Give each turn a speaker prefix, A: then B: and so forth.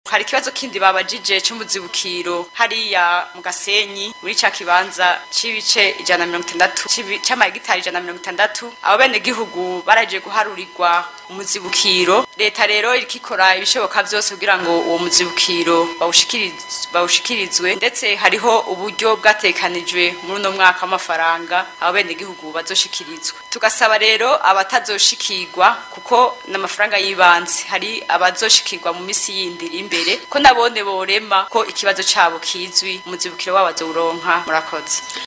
A: hari ikibazo kindi babajije c'umuzibukiro hariya mu gasenyi muri ca kibanza c'ibice ijana na mirongo itandatu c'ibi- c'amahegitari ijana na mirongo itandatu abo bene gihugu baraje guharurirwa umuzibukiro leta rero iriko ikora ibishoboka vyose kugira ngo uwo muzibukiro bawushikiriz- bawushikirizwe ndetse hariho uburyo bwatekanijwe muri uno mwaka w'amafaranga abo bene gihugu bazoshikirizwa tugasaba rero abatazoshikirwa kuko n'amafaranga y'ibanze hari abazoshikirwa mu misi yindi iri imbere ko nabone borema ko ikibazo cabo kizwi umuzibukiro wabo azowuronka murakoze